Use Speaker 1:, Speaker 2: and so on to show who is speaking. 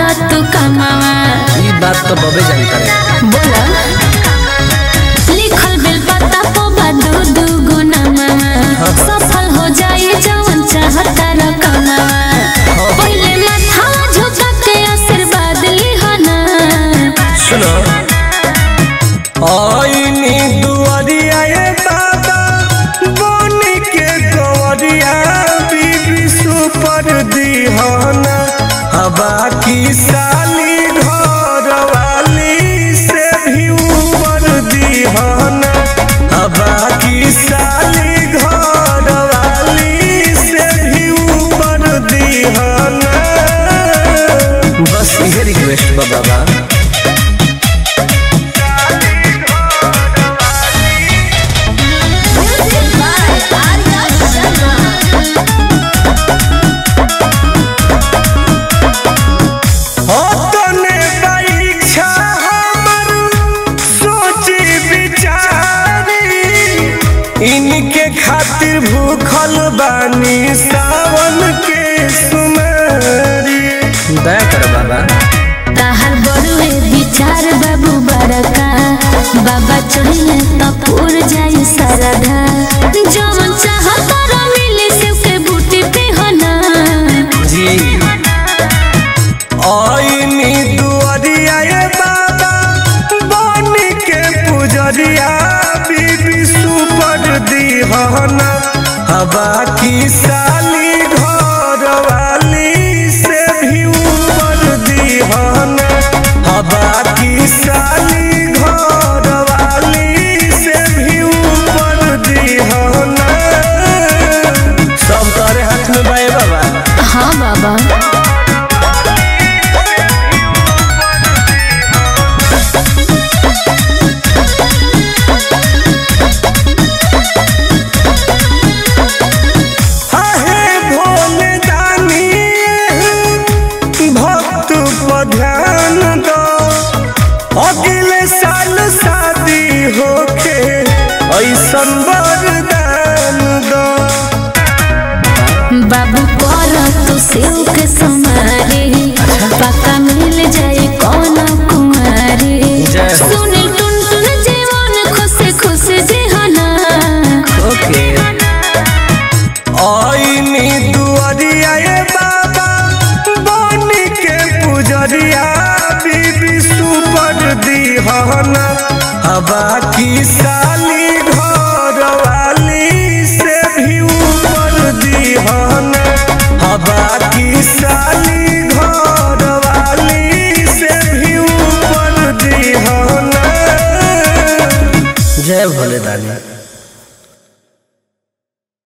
Speaker 1: तू कमावा
Speaker 2: ई बात तो बबे जानता रे
Speaker 1: बोला लिखल बिल पता पोबा दू दू गुना मामा सफल हो जाए जवन चाहता रकमावा पहले माथा झुका के आशीर्वाद लिहना
Speaker 2: सुनो आईनी दुआरिया ये बाबा बोनी के गौरिया बीबी सुपर दीहाना हवा की साली घर वाली से भी ऊपर दीहाना हवा की साली घर वाली से भी ऊपर दीहाना बस ये रिक्वेस्ट बा बाबा तने परीक्षा हमर सोची विचारी इनके खातिर भूखल बानी सावन के सुमारी दया कर बाबा
Speaker 1: ताहर बड़ुए विचार बाबू बड़का बाबा चढ़िले तो पूर जाई सरधा जवन चाहत मिले से के बूटी पे होना
Speaker 2: जी आईनी दुआरिया ये बाबा बनी के पुजरिया बीबी सुपर दीहाना हवा की साली घर वाली से भी ऊपर दीहाना हवा की साली घर वाली से भी ऊपर दीहाना सब तारे हाथ में बाए बाबा
Speaker 1: हाँ बाबा
Speaker 2: आहे भोले दानी भक्त पर ध्यान दो अगले साल शादी होके ऐसन वरदान दो
Speaker 1: बाबू कर तो सेव के समारे पक्का मिल जाए कौन कुमारी
Speaker 2: जय हो।
Speaker 1: सुनील टुन टुन जीवन खुश खुश जीहना
Speaker 2: ओके आईनी दुआरिया ये बाबा बनी के पुजरिया बीबी सुपर दीहाना हवा की साली घर वाली से भी ऊपर दीहाना हवा की साली घर वाली से भी ऊपर दीहाना जय भोले दानी